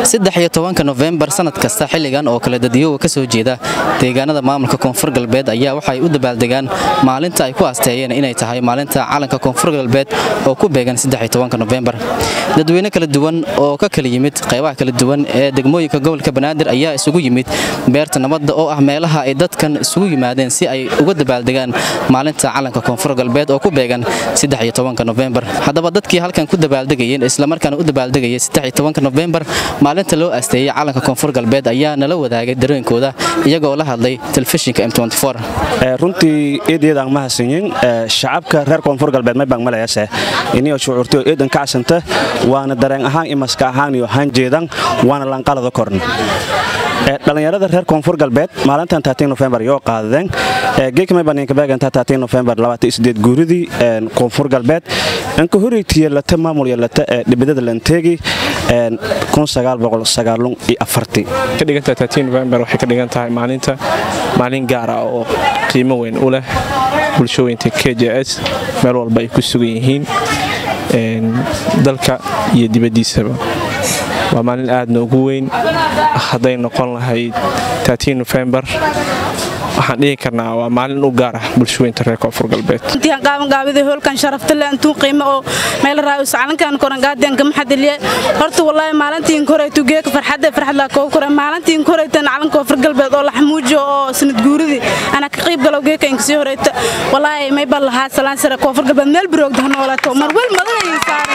saddex iyo tobanka nofembar sanad kasta xilligan oo kale dadyowa ka soo jeeda deegaanada maamulka koonfur galbeed ayaa waxay u dabaaldegaan maalinta ay ku asteeyeen inay tahay maalinta calanka koonfur galbeed oo ku beegan nofembar dadweyne kala duwan oo ka kala yimid qaybaha kala duwan ee degmooyinka gobolka banaadir ayaa isugu yimid beerta nabadda oo ah meelaha ay dadkan isugu yimaadeen si ay uga dabaaldegaan maalinta calanka koonfur galbeed oo ku beegan nofembar haddaba dadkii halkan ku dabaaldegayeen islamarkaana u dabaaldegayay nofembar maalinta loo asteeyey calanka koonfur galbeed ayaa nala wadaagay dareenkooda iyagoo la hadlay telefishinka m runtii eedyadaan ma hasanyin shacabka reer koonfur galbeed may baan malayase inio shucuurtay oo eedan ka casanta waana dareen ahaan iyo maska ahaan iyo hanjeedan waana lanqalada korn dhalinyarada reer koonfur galbeed maalintan nofembar yoo qaadadeen geekmaybaninkabeegantaa nofembar guuridii koonfur galbeed anka horeytiya lata maamul yalata ee dhibidada lanteegi novembar waxay ka dhigan tahay maalinta maalin gaara oo qiimo weyn u leh bulshooyinka k j s meel walba ay ku sugan yihiin dalka iyo dibaddiisaba waa maalin aad noogu weyn hadday noqon lahayd novembar waxaan dhihi karnaa waa maalin u gaar ah bulshooyinta reer koonfur galbeed qaabangaabida hoolkan sharaftale antuu qiimo oo meel raayus calankan korangaadeen kama xadiliye horta wallaahi maalintiin koreytu geeka farxadda farxadla koo kore maalintiin koreytan calanka koonfur galbeed oo laxmuujo oo sanad guuridii ana ka qayb galow geeka inkasii horeyta wallaahi may bal lahaa salaan sare koonfur galbeed meel biroogda ha noolato mar wel madanayin saaran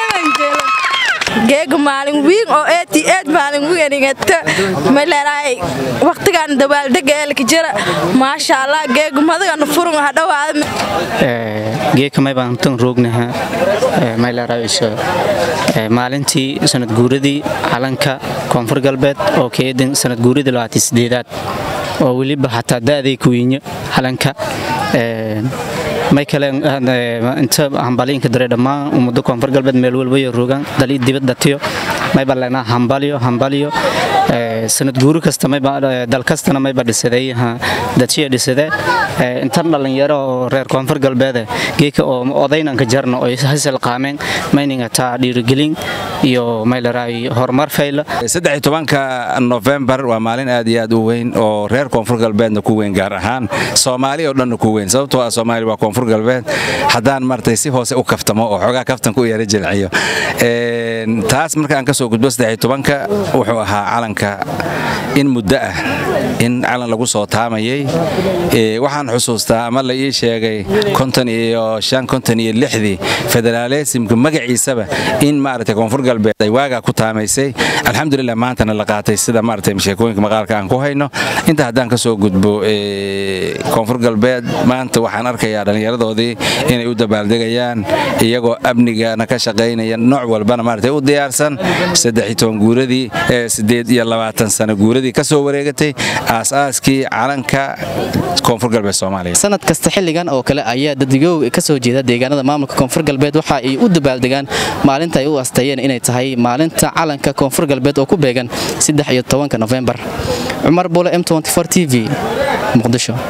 geega maalin wiin oo eeti eed maalin wiinigata mayleeraay waqtigan dabaaldega eelka jira maasha allah geega madagana furun ha dhawaada geeka maybaan tan roognaha mayleeraayso maalintii sanad guuradii calanka koonfur galbeed oo keedin sanad guuradii labaatan sideedaad oo weliba xataa da'day kuwiinyo calanka may kale inta hambaliinka dare dhammaan ummado koonfur galbeed meel walbayo rogaan dali dibadatiyo mayba leenaa hambalyo hambalyo sanad guuri kasta dal kastana mayba dhisaday dadshiya dhisade intan dhallinyaro oo reer koonfur galbeede geeka oo odaynanka jarna oo hasal qaameen mayninga taa dhiirigelin iyo maylaraay horumar fayla tobanka nofembar waa maalin aad iyo aad u weyn oo reer koonfur galbeedna ku weyn gaar ahaan soomaali oo dhanna ku weyn sababtoo ah soomaali waa koonfur galbeed haddaan martay si hoose u kaftamo oo xoogaa kaftanka u yara jilciyo taas markaan ka soo gudbo tobanka wuxuu ahaa calanka in muddo ah in calan lagu soo taamayay waxaan xusuustaa ama la ii sheegay konton iyo shan konton iyo lixdii federaalesimka magaciisaba in maaragtay koonfur galbeed ay waagaa ku taamaysay alxamdulilah maantana la qaatay sida maaragtay sheekooyinka maqaalka aan ku hayno inta haddaan ka soo gudbo koonfur galbeed maanta waxaan arkayaa dhallinyaradoodii inay u dabaaldegayaan iyagoo amnigana ka shaqaynaya nooc walbana maaragtay u diyaarsan guuradii sideed iyo labaatan sano guuradii ka soo wareegatay aasaaskii calanka koonfur galbeed soomaaliya sanad kasta xilligan oo kale ayaa dadyow ka soo jeeda deegaanada maamulka koonfur galbeed waxa ay u dabaaldegaan maalinta ay u asteeyeen inay tahay maalinta calanka koonfur galbeed oo ku beegan nofembar cumar buule m t v muqdisho